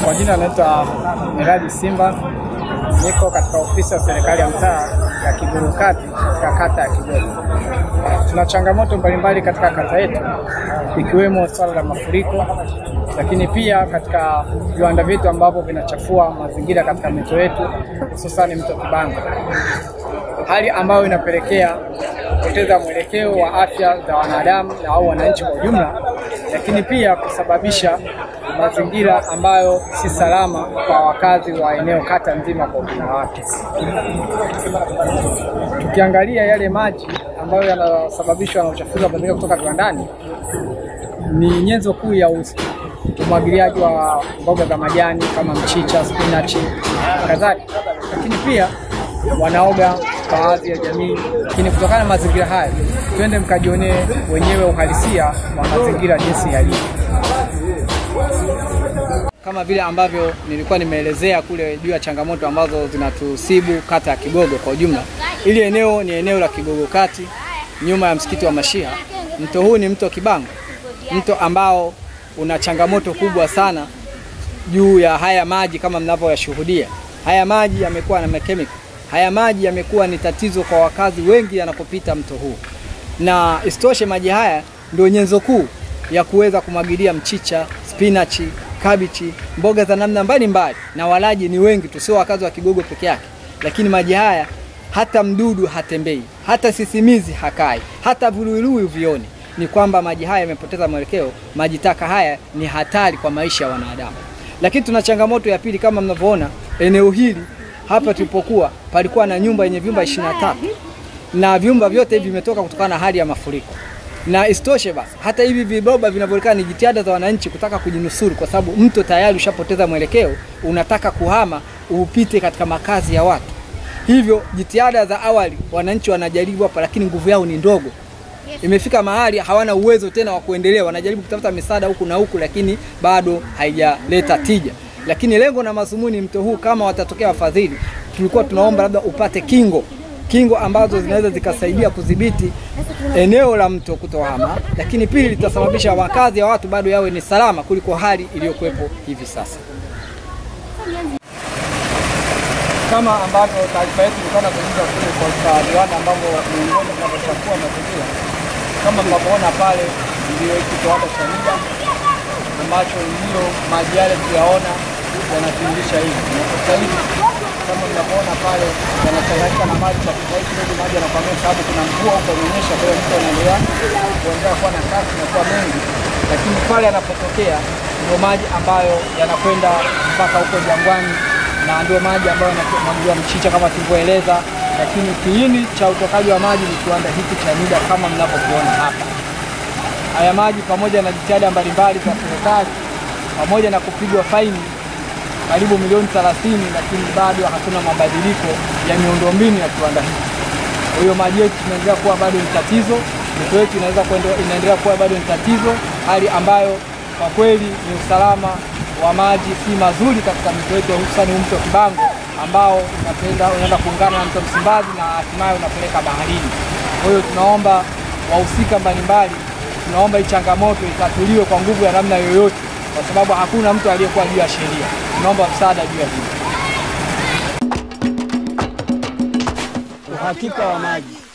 Kwa jina naitwa Miraji Simba, niko katika ofisi ya serikali ya mtaa ya Kiguru Kati katika kata ya Kigogo. Tuna changamoto mbalimbali katika kata yetu ikiwemo swala la mafuriko, lakini pia katika viwanda vyetu ambavyo vinachafua mazingira katika mito yetu hususani mto Kibango, hali ambayo inapelekea kupoteza mwelekeo wa afya za wanadamu na au wananchi kwa ujumla, lakini pia kusababisha mazingira ambayo si salama kwa wakazi wa eneo kata nzima kwa ujumla wake. Tukiangalia yale maji ambayo yanasababishwa na uchafuzi wa mazingira kutoka viwandani, ni nyenzo kuu ya umwagiliaji wa mboga za majani kama mchicha, spinachi kadhalika, lakini pia wanaoga baadhi ya jamii. Lakini kutokana na mazingira haya, twende mkajionee wenyewe uhalisia wa mazingira jinsi yalivyo kama vile ambavyo nilikuwa nimeelezea kule juu ya changamoto ambazo zinatusibu kata ya Kigogo kwa ujumla. Ili eneo ni eneo la Kigogo Kati, nyuma ya msikiti wa Mashiha. Mto huu ni mto Kibango, mto ambao una changamoto kubwa sana juu ya haya maji kama mnavyoyashuhudia. Haya maji yamekuwa na makemiko, haya maji yamekuwa ni tatizo kwa wakazi wengi yanapopita mto huu, na isitoshe maji haya ndio nyenzo kuu ya kuweza kumwagilia mchicha, spinachi kabichi, mboga za namna mbalimbali, na walaji ni wengi tu, sio wakazi wa Kigogo peke yake. Lakini maji haya hata mdudu hatembei, hata sisimizi hakai, hata viluilui vioni. Ni kwamba maji haya yamepoteza mwelekeo. Maji taka haya ni hatari kwa maisha ya wanadamu. Lakini tuna changamoto ya pili, kama mnavyoona eneo hili hapa tulipokuwa, palikuwa na nyumba yenye vyumba ishirini na tatu na vyumba vyote hivi vimetoka kutokana na hali ya mafuriko na isitoshe basi, hata hivi viboba vinavyoonekana ni jitihada za wananchi kutaka kujinusuru, kwa sababu mto tayari ushapoteza mwelekeo, unataka kuhama upite katika makazi ya watu. Hivyo jitihada za awali wananchi wanajaribu hapa, lakini nguvu yao ni ndogo. Imefika mahali hawana uwezo tena wa kuendelea, wanajaribu kutafuta misaada huku na huku, lakini bado haijaleta tija. Lakini lengo na madhumuni mto huu, kama watatokea wafadhili, tulikuwa tunaomba labda upate kingo kingo ambazo zinaweza zikasaidia kudhibiti eneo la mto kutohama, lakini pili litasababisha makazi ya watu bado yawe ni salama kuliko hali iliyokuwepo hivi sasa. Kama ambavyo taarifa yetu ilikuwa inakujuza kule kwa viwanda ambavyo miongoni vinavyochafua mazingira, kama mnavyoona pale, ndio hiki kiwanda cha NIDA ambacho ndio maji yale tuyaona yanatiririsha hivi sasa hivi kama mnavyoona pale yanachanganyika na maji kwa kiasi kidogo, maji yanakwamia, sababu kuna mvua huko inaonyesha, kwa hiyo mto unaendelea kuendelea kuwa na kasi na kuwa mengi, lakini pale yanapotokea ndio maji ambayo yanakwenda mpaka huko Jangwani na ndio maji ambayo yanamwagiwa mchicha kama tulivyoeleza, lakini kiini cha utokaji wa maji ni kiwanda hiki cha NIDA kama mnavyokiona hapa. Haya maji pamoja na jitihada mbalimbali za serikali pamoja na kupigwa faini karibu milioni 30 lakini bado hakuna mabadiliko ya miundombinu ya kiwanda hiki. Kwa hiyo maji yetu inaendelea kuwa bado ni tatizo, mito yetu inaweza inaendelea kuwa bado ni tatizo, hali ambayo kwa kweli ni usalama wa maji si mazuri katika mito yetu, hususani mto Kibango ambao unapenda unaenda kuungana na mto Msimbazi na hatimaye unapeleka baharini. Kwa hiyo tunaomba wahusika mbalimbali, tunaomba hii changamoto itatuliwe kwa nguvu ya namna yoyote kwa sababu hakuna mtu aliyekuwa juu ya sheria. Tunaomba msaada juu ya hili. Uhakika wa maji